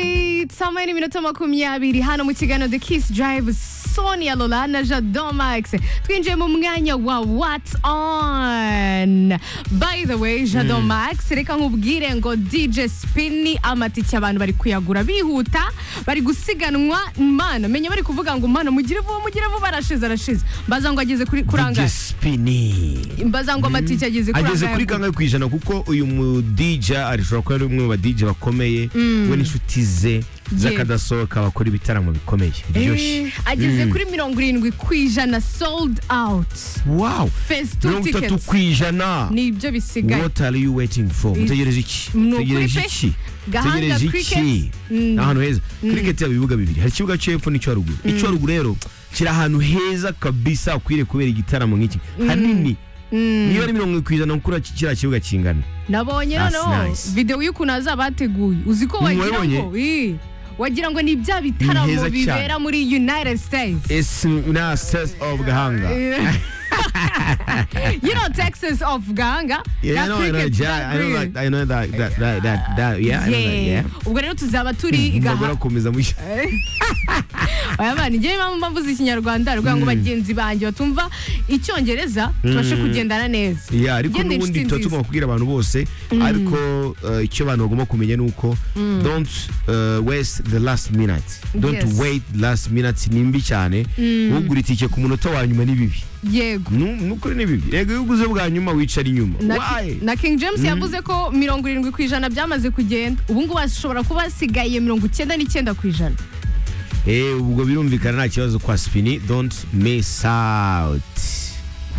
isaha n'iminota makumyabiri hano mu kiganiro the kiss drive sonia lola na jado max twinjiye mu mwanya wa what's on by the way jado max reka nkubwire ngo dj spin amatike abantu bari kuyagura bihuta bari gusiganwa imana menya bari kuvuga ngo imana mugire vuba mugire vuba arashize arashize mbaza ngo ageze kuri kuranga spini mbaza ngo amatike ageze ageze kuri kuranga kangahe ku ijana kuko uyu mu DJ arishobora kuba ari umwe mu ba DJ bakomeye we n'inshuti ze z'akadasohoka bakora ibitaramo bikomeye biryoshye Eh, ageze kuri mirongo irindwi ku ijana sold out wow phase two mirongo itatu tickets ku ijana ni ibyo bisigaye what are you waiting for mutegereje iki Ni ukuri mutegereje pe. iki Gahanga mutegereje iki cricket. Mm. ni ahantu heza cricket yaba ibibuga bibiri hari ikibuga cyo hepfo n'icyo haruguru icyo haruguru rero kiri ahantu heza kabisa ukwiriye kubera igitaramo nk'iki hanini niyo ari mirongo irindwi ku ijana kuri iki- kiriya kibuga kingana nabonye That's noneho nice. videwo y'ukuntu azaba yateguye uzi ko wagira Wabibonye? ngo ii, wagira ngo ni bya bitaramo heza cyane. bibera muri united states esi na sesi ofu gahanga you know texas of ganga Yeah, I know, I know, cricket, yeah, na I know grill. that, I know that, that, that, that, that, yeah, I know that, Yeah. yeah. ubwo rero tuzaba turi i Umugore gahanga akomeza mu- aya bana njyewe mpamvu mbavuze ikinyarwanda rwego ngo bagenzi banjye batumva icyongereza tubashe kugendana neza Yeah, ariko Njye ndi n'ubundi inshuti tuba nziza. tugomba kubwira abantu bose ariko uh, icyo abantu bagomba kumenya ni uko don't uh, waste the last minute don't Yes. wait the last minute ni mbi cyane ugura itike ku munota wa nyuma ni bibi yego Nu- nukuri ni bibi rego iyo uguze bwa nyuma wicara inyuma na, Why? na king james yavuze ko mirongo irindwi ku ijana byamaze kugenda ubu ngubu hashobora kuba hasigaye mirongo icyenda n'icyenda ku ijana Eh, ubwo birumvikana nta kibazo kwa spini don't miss out